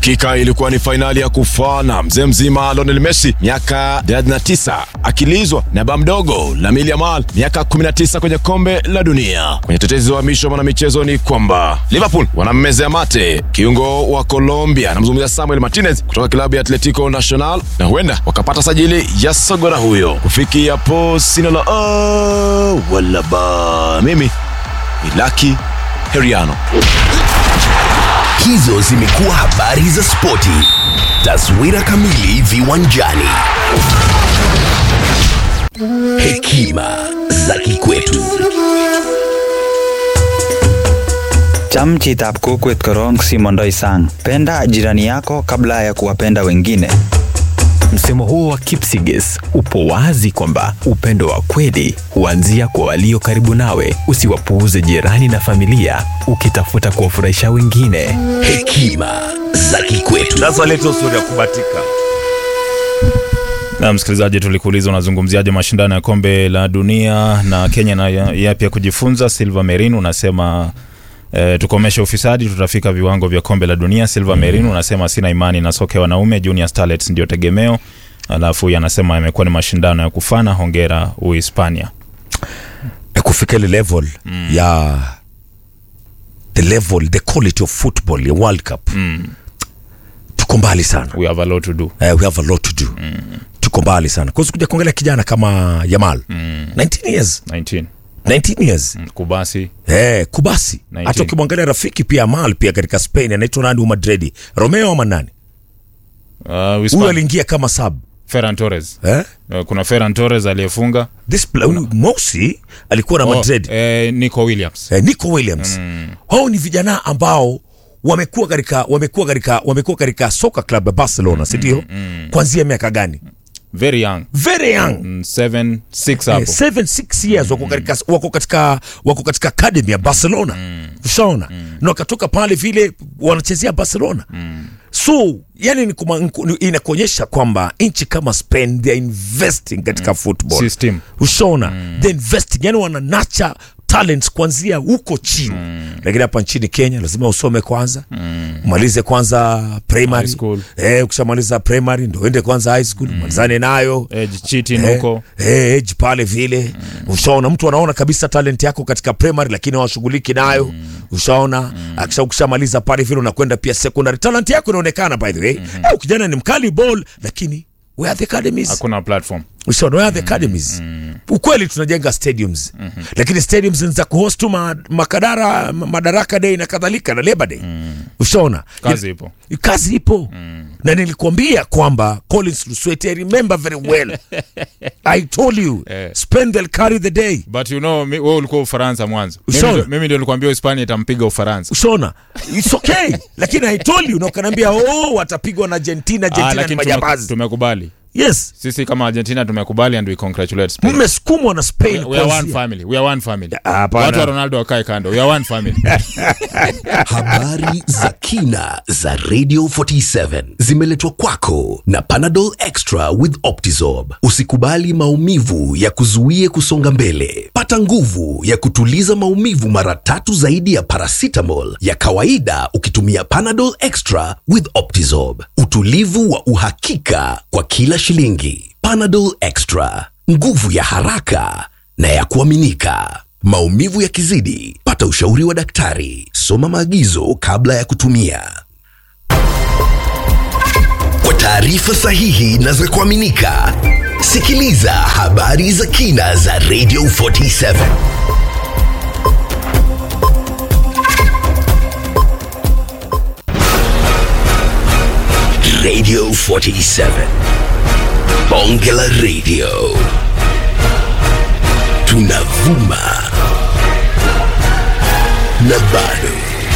Hakika ilikuwa ni fainali ya kufana. Mzee mzima Lionel Messi miaka 39 akilizwa na baba mdogo Lamine Yamal miaka 19 kwenye kombe la dunia. Kwenye tetezi wa misho mwanamichezo ni kwamba Liverpool wanammezea mate kiungo wa Colombia, anamzungumzia Samuel Martinez kutoka klabu ya Atletico Nacional, na huenda wakapata sajili ya sogora huyo. Kufikia hapo sina la ah, wala ba. Mimi ni Lucky Heriano. Hizo zimekuwa habari za spoti. Taswira kamili viwanjani. Hekima za kikwetu. Cham chitab kokwet korong simondoi sang. Penda jirani yako kabla ya kuwapenda wengine. Msemo huo wa Kipsigis upo wazi kwamba upendo wa kweli huanzia kwa walio karibu nawe. Usiwapuuze jirani na familia ukitafuta kuwafurahisha wengine. Hekima za kikwetu. Sasa leta stori ya kubatika. Na msikilizaji, tulikuuliza unazungumziaje mashindano ya kombe la dunia na Kenya na yapi ya kujifunza. Silva Merin unasema E, tukomeshe ufisadi tutafika viwango vya kombe la dunia. Silva Merin unasema sina imani na soka ya wanaume, Junior Starlets ndio tegemeo. Alafu yanasema yamekuwa ni mashindano ya kufana. Hongera Uhispania. kufika ile level ya the level the quality of football ya World Cup tuko mbali sana. We have a lot to do. Eh, we have a lot to do. Tuko mbali sana. Kwa kuja kuangalia kijana kama Yamal 19 years 19 19 years Kubasi Eh, Kubasi. 19. Hata ukimwangalia rafiki pia Yamal pia katika Spain anaitwa nani Madrid. Romeo ama nani? uh, Huyu Uhispania. aliingia kama sub. Ferran Torres Eh? uh, kuna Ferran Torres aliyefunga This pla- huyu Mosi alikuwa na Madrid. Oh, eh, Nico Williams eh, Nico Williams hao ni vijana ambao wamekuwa katika wamekuwa katika wamekuwa katika soka club ya Barcelona si ndio? Kuanzia miaka gani? very young Very young. Mm, seven six Eh, hapo seven six years wako katika wako katika wako katika academy ya Barcelona ushaona na wakatoka pale vile wanachezea Barcelona so yani ni kuma- ni- inakuonyesha kwamba nchi kama Spain they are investing katika football System. ushaona they investing yani wana nurture talents kuanzia huko chini lakini hapa nchini Kenya lazima usome kwanza umalize kwanza primary High school. eh ukishamaliza primary ndio uende kwanza high school malizane nayo Edge cheating Eh, huko eh, age pale vile ushaona mtu anaona kabisa talent yako katika primary lakini hawashughuliki nayo ushaona akisha ukishamaliza pale vile unakwenda pia secondary talent yako inaonekana by the way Eh, kijana ni mkali ball lakini where are the academies hakuna platform ushaona where are the academies ukweli tunajenga stadiums lakini stadiums ni za kuhost tu ma, makadara ma- madaraka day na kadhalika na labor day ushaona kazi ipo kazi ipo na nilikuambia kwamba Collins Lusweti I remember very well I told you Eh. spend they'll carry the day but you know mi- wewe ulikuwa Ufaransa mwanzo Mimi Ushaona? ndio- mimi ndio nilikwambia Hispania itampiga Ufaransa ushaona it's okay lakini I told you na ukaniambia oh watapigwa na Argentina ah, Argentina ni lakini tume- majambazi tumekubali yes sisi kama Argentina tumekubali and we congratulate Spain mmesukumwa na Spain we are one kuanzia- family we are one family Hapana. watu wa Ronaldo wakae kando we are one family Habari za kina za Radio 47 zimeletwa kwako na Panadol Extra with Optizorb. Usikubali maumivu ya kuzuie kusonga mbele. Pata nguvu ya kutuliza maumivu mara tatu zaidi ya paracetamol ya kawaida ukitumia Panadol Extra with Optizorb. Utulivu wa uhakika kwa kila shilingi. Panadol Extra, nguvu ya haraka na ya kuaminika. Maumivu yakizidi, pata ushauri wa daktari. Soma maagizo kabla ya kutumia. Kwa taarifa sahihi na za kuaminika, sikiliza habari za kina za Radio 47. Radio 47. Bonge la Radio. Tunavuma na bado